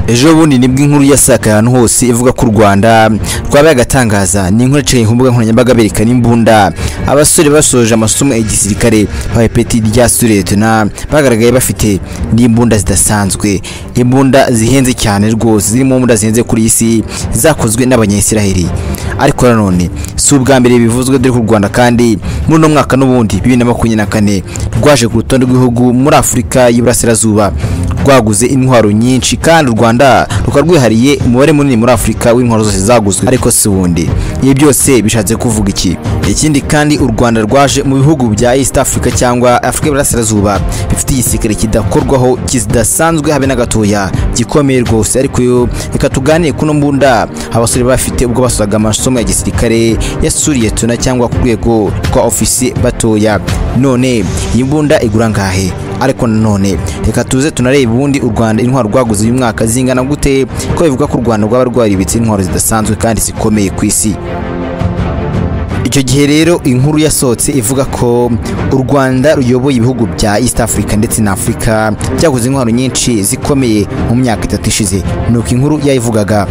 ejo bundi nibwo inkuru yasakaye ahantu hose ivuga ko u rwanda rwabaye agatangaza ni inkuru yaciye ku mbuga nkoranyambaga berekana imbunda abasore basoje amasomo ya gisirikare bahawe peti rya suretona bagaragaye bafite n'imbunda zidasanzwe imbunda zihenze cyane rwose zirimo imbunda zihenze kuri iyi si zakozwe n'abanyayisiraheli ariko nanone si ubwa mbere bivuzwe dore ko u rwanda kandi muri uno mwaka n'ubundi bibiri na makumyabiri na kane rwaje ku rutonde rw'ibihugu muri afurika y'iburasirazuba rwaguze intwaro nyinshi kandi u rwanda rukaba rwihariye umubare munini muri afurika w'intwaro zose zaguzwe ariko si ubundi ibi byose bishatse kuvuga iki ikindi kandi u rwanda rwaje mu bihugu bya east africa cyangwa afurika y'iburasirazuba bifite igisirikare kidakorwaho kidasanzwe habe na gatoya gikomeye rwose ariko yo reka tuganire kuno mbunda abasore bafite ubwo basozaga amasomo ya gisirikare yasuriye tuna cyangwa ku rwego rwa ofisi batoya none iyi mbunda igura ngahe ariko nanone reka tuze tunarebe ubundi u rwanda intwaro rwaguze uyu mwaka zingana gute ko bivuga ko u rwanda rwaba rwaribitse intwaro zidasanzwe kandi zikomeye ku isi icyo gihe rero inkuru yasohotse ivuga ko u rwanda ruyoboye ibihugu bya east africa ndetse na afurika byaguze intwaro nyinshi zikomeye mu myaka itatu ishize nuko inkuru yayivugaga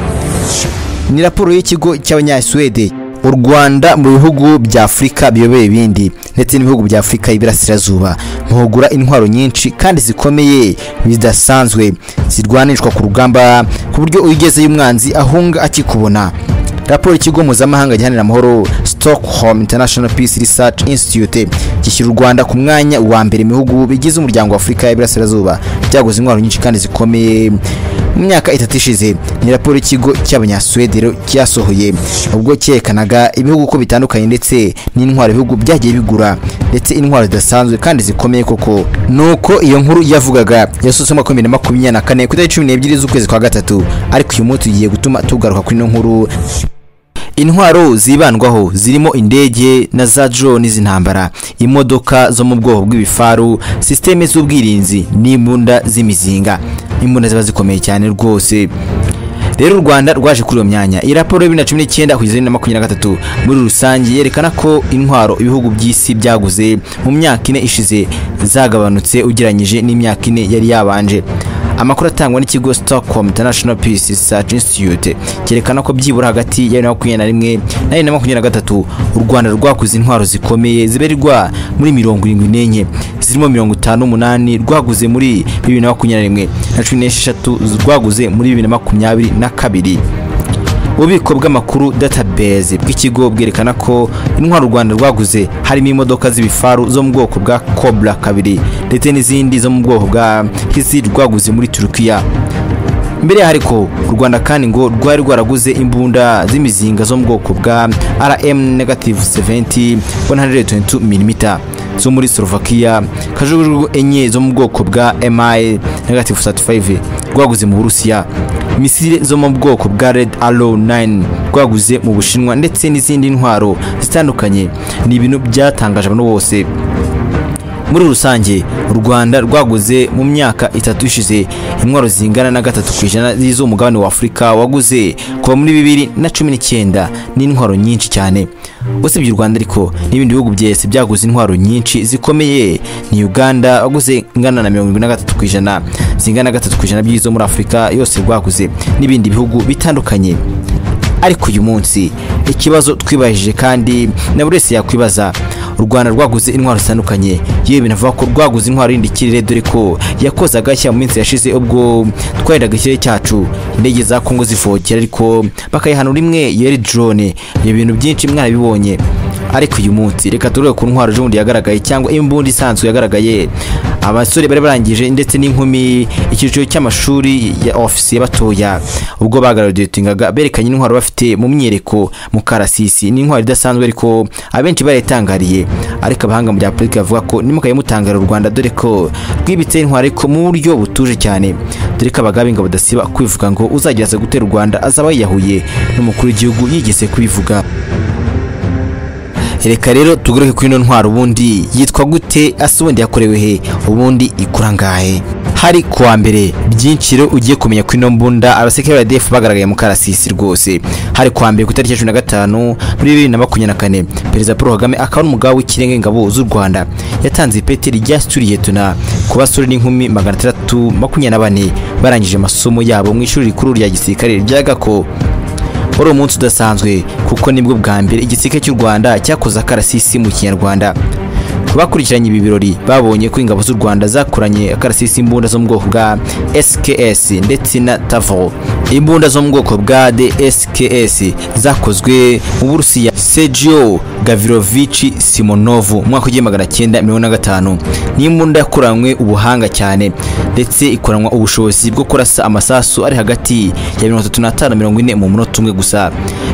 ni raporo y'ikigo cy'abanyasuwede u rwanda mu bihugu bya afurika biyobeye ibindi ndetse n'ibihugu bya afurika y'iburasirazuba muhugura intwaro nyinshi kandi zikomeye zidasanzwe zirwanishwa ku rugamba ku buryo uyigezeyo umwanzi ahunga akikubona raporo y'ikigo mpuzamahanga gihanira amahoro stockholm international peace research institute gishyira u rwanda ku mwanya wa mbere mu bihugu bigize umuryango wa afurika y'iburasirazuba byaguze intwaro nyinshi kandi zikomeye mu myaka itatu ishize ni raporo y'ikigo cy'abanyasuwedero cyasohoye ubwo cyerekanaga ibihugu uko bitandukanye ndetse n'intwaro ibihugu byagiye bigura ndetse intwaro zidasanzwe kandi zikomeye koko nuko iyo nkuru yavugaga yasohotse mu mwaka w'ibihumbi bibiri na makumyabiri na kane ku itariki cumi n'ebyiri z'ukwezi kwa gatatu ariko uyu munsi tugiye gutuma tugaruka kuri ino nkuru intwaro zibandwaho zirimo indege na za drone z'intambara imodoka zo mu bwoko bw'ibifaru sisiteme z'ubwirinzi n'imbunda z'imizinga imbunda ziba zikomeye cyane rwose rero u rwanda rwaje kuri iyo myanya iyi raporo ya bibiri na cumi n'icyenda kugeza na makumyabiri na gatatu muri rusange yerekana ko intwaro ibihugu by'isi byaguze mu myaka ine ishize zagabanutse ugereranyije n'imyaka ine yari yabanje amakuru atangwa n'ikigo stockholm international peace research institute cyerekana ko byibura hagati ya bibiri na makumyabiri na rimwe na bibiri na makumyabiri na gatatu u rwanda rwakuze intwaro zikomeye zibarirwa muri mirongo irindwi n'enye zirimo mirongo itanu n'umunani rwaguze muri bibiri na makumyabiri na rimwe na cumi n'esheshatu rwaguze muri bibiri na makumyabiri na kabiri ububiko bw'amakuru database bw'ikigo bwerekana ko intwaro u rwanda rwaguze harimo imodoka z'ibifaru zo mu bwoko bwa cobra kabiri ndetse n'izindi zo mu bwoko bwa hisi rwaguze muri turukiya mbere yaho ariko u rwanda kandi ngo rwari rwaraguze imbunda z'imizinga zo mu bwoko bwa rm negative 70 122 mm zo muri slovakia kajugujugu enye zo mu bwoko bwa mi negative 35 rwaguze mu burusiya misile zo mu bwoko bwa red arrow 9 rwaguze mu bushinwa ndetse n'izindi ntwaro zitandukanye ni ibintu byatangaje abantu bose muri rusange u rwanda rwaguze mu myaka itatu ishize intwaro zingana na gatatu ku ijana z'iz'umugabane wa afurika waguze kuva muri bibiri na cumi n'icyenda n'intwaro nyinshi cyane usibye u rwanda ariko n'ibindi bihugu byese byaguze intwaro nyinshi zikomeye ni uganda waguze ingana na mirongo irindwi na gatatu ku ijana zingana na gatatu ku ijana by'izo muri afurika yose rwaguze n'ibindi bihugu bitandukanye ariko uyu munsi ikibazo twibajije kandi na buri wese yakwibaza u rwanda rwaguze intwaro zitandukanye yewe binavuga ko rwaguze intwaro y'indi kirere dore ko yakoze agashya mu minsi yashize ubwo twarendaga ikirere cyacu indege za kongo zivogera ariko bakayihanura imwe yari drone ibyo bintu byinshi mwarabibonye ariko uyu munsi reka turebe ku ntwaro ejobundi yagaragaye cyangwa imbunda isanzwe yagaragaye abasore bari barangije ndetse n'inkumi icyiciro cy'amashuri ya ofisiye batoya ubwo bagaragatingaga berekanye intwaro bafite mu myereko mu karasisi n'intwaro idasanzwe ariko abenshi barayitangariye ariko abahanga mu bya politiki bavuga ko ntimukaye mutangarira u rwanda dore ko rwibitse intwaro ariko mu buryo butuje cyane dore ko abagabe ingabo badasiba kwivuga ngo uzageraza gutera u rwanda azaba yiyahuye n'umukuru w'igihugu yigeze kubivuga reka rero tugaruke kuri ino ntwaro ubundi yitwa gute ase ubundi yakorewe he ubundi ikura angahe hari ku wa mbere byinshi rero ugiye kumenya ko ino mbunda abasekere ba RDF bagaragaye mu karasisi rwose hari ku wa mbere ku itariki ya cumi na gatanu muri bibiri na makumyabiri na kane perezida paul kagame akaba ari umugabo w'ikirenga ingabo z'u rwanda yatanze ipeti rya sturiyetona ku basore n'inkumi magana atandatu makumyabiri na bane barangije amasomo yabo mu ishuri rikuru rya gisirikare rya gako wari umunsi udasanzwe kuko nibwo bwa mbere igisirikare cy'u rwanda cyakoze akarasisi mu kinyarwanda ku bakurikiranye ibi birori babonye ko ingabo z'u rwanda zakoranye akarasisi imbunda zo mu bwoko bwa sks ndetse na tavo imbunda zo mu bwoko bwa dsks zakozwe mu burusiya sergio gavirovici simonovu mu mwaka w'igihumbi magana cyenda mirongo na gatanu ni imbunda yakoranywe ubuhanga cyane ndetse ikoranwa ubushobozi bwo kurasa amasasu ari hagati ya mirongo itatu n'atanu na mirongo ine mu munota umwe gusa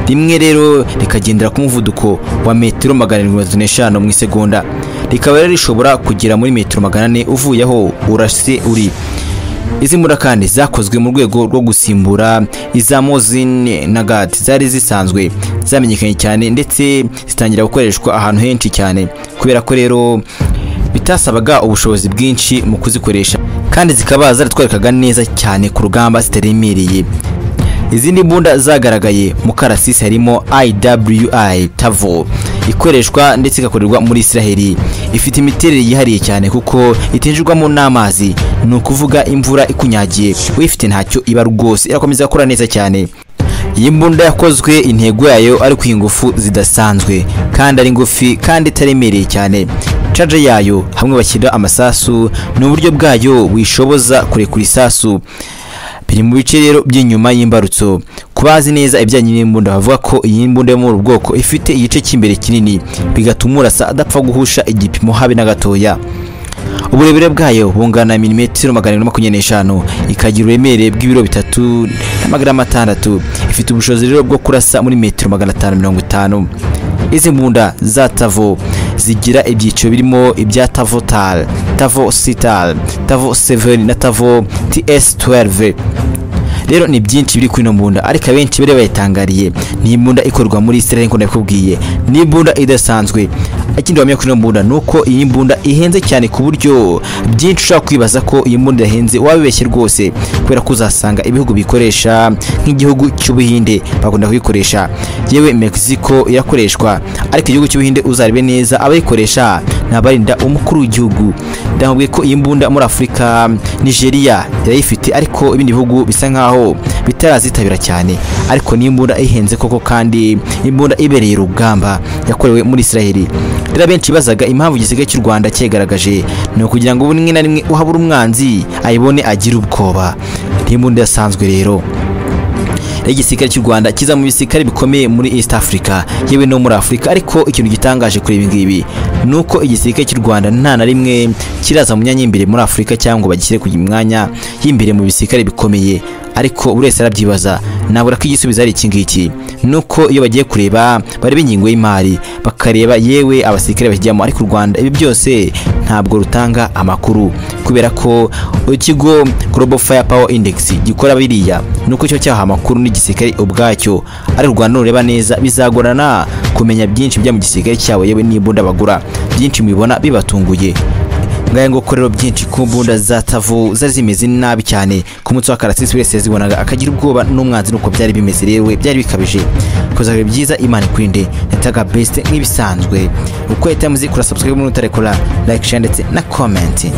rimwe rero rikagendera ku muvuduko wa metero magana arindwi mirongo itatu n'eshanu mu isegonda rikaba rero rishobora kugera muri metero magana ane uvuye aho urase uri izi mbunda kandi zakozwe mu rwego rwo gusimbura iza mozine na gati zari zisanzwe zamenyekanye cyane ndetse zitangira gukoreshwa ahantu henshi cyane kubera ko rero bitasabaga ubushobozi bwinshi mu kuzikoresha kandi zikaba zaratwarikaga neza cyane ku rugamba zitaremereye izindi mbunda zagaragaye mu karasisi harimo iwi tavo ikoreshwa ndetse igakorerwa muri israheli ifite imiterere yihariye cyane kuko itinjirwamo n'amazi ni ukuvuga imvura ikunyagiye uyifite ntacyo iba rwose irakomeza gukora neza cyane iyi mbunda yakozwe intego yayo ari ku ingufu zidasanzwe kandi ari ngufi kandi itaremereye cyane caje yayo hamwe bashyira amasasu ni uburyo bwayo buyishoboza kurekura isasu biri mu bice rero by'inyuma y'imbarutso ku bazi neza ibijyanye n'imbunda bavuga ko iyi mbunda yo muri ubu bwoko ifite igice cy'imbere kinini bigatuma urasa adapfa guhusha igipimo habe na gatoya uburebure bwayo bungana milimetero magana arindwi makumyabiri n'eshanu ikagira uburemere bw'ibiro bitatu n'amagarama atandatu ifite ubushobozi rero bwo kurasa muri metero magana atanu mirongo itanu izi mbunda za tavo zigira ibyiciro birimo ibya tavo tal tavo sital tavo seveni na tavo ts 12 rero ni byinshi biri kuri ino mbunda ariko abenshi bari bayitangariye ni imbunda ikorwa muri israel nk'uko nabikubwiye ni imbunda idasanzwe ikindi wamenya kuri ino mbunda ni uko iyi mbunda ihenze cyane ku buryo byinshi ushobora kwibaza ko iyi mbunda yahenze wabibeshye rwose kubera ko uzasanga ibihugu bikoresha nk'igihugu cy'ubuhinde bakunda kuyikoresha yewe mexico irakoreshwa ariko igihugu cy'ubuhinde uzarebe neza abayikoresha ni abarinda umukuru w'igihugu ndamubwiye ko iyi mbunda muri afurika nigeria irayifite ariko ibindi bihugu bisa nkaho bitarazitabira cyane ariko ni imbunda ihenze koko kandi imbunda ibereye urugamba yakorewe muri israel rero abenshi bazaga impamvu igisigaye cy'u rwanda cyegaragaje ni ukugira ngo rimwe na rimwe uhabura umwanzi ayibone agire ubwoba ni imbunda yasanzwe rero igisirikare cy'u Rwanda kiza mu bisirikare bikomeye muri East Africa yewe no muri Africa ariko ikintu gitangaje kuri ibi ngibi ni uko igisirikare cy'u Rwanda nta na rimwe kiraza mu myanya y'imbere muri Africa cyangwa bagishyire ku mwanya y'imbere mu bisirikare bikomeye ariko buri wese arabyibaza nabura ko igisubizo ari iki ngiki ni uko iyo bagiye kureba bareba ingingo y'imari bakareba yewe abasirikare bakijyamo ariko u Rwanda ibi byose ntabwo rutanga amakuru kubera ko ikigo Global Firepower Index gikora biriya ni uko cyo cyaha amakuru n'igisirikare ubwacyo ari u Rwanda nureba neza bizagorana kumenya byinshi bya mu gisirikare cyabo yewe n'imbunda bagura byinshi mubibona bibatunguye ngaye ngo rero byinshi ku mbunda za tavu zari zimeze nabi cyane ku munsi wa karasisi wese yazibonaga akagira ubwoba n'umwanzi nuko byari bimeze rero byari bikabije kuzaga byiza imana ikurinde yataga best nk'ibisanzwe uko yahita muzi kura subscribe n'utarekura like share ndetse na comment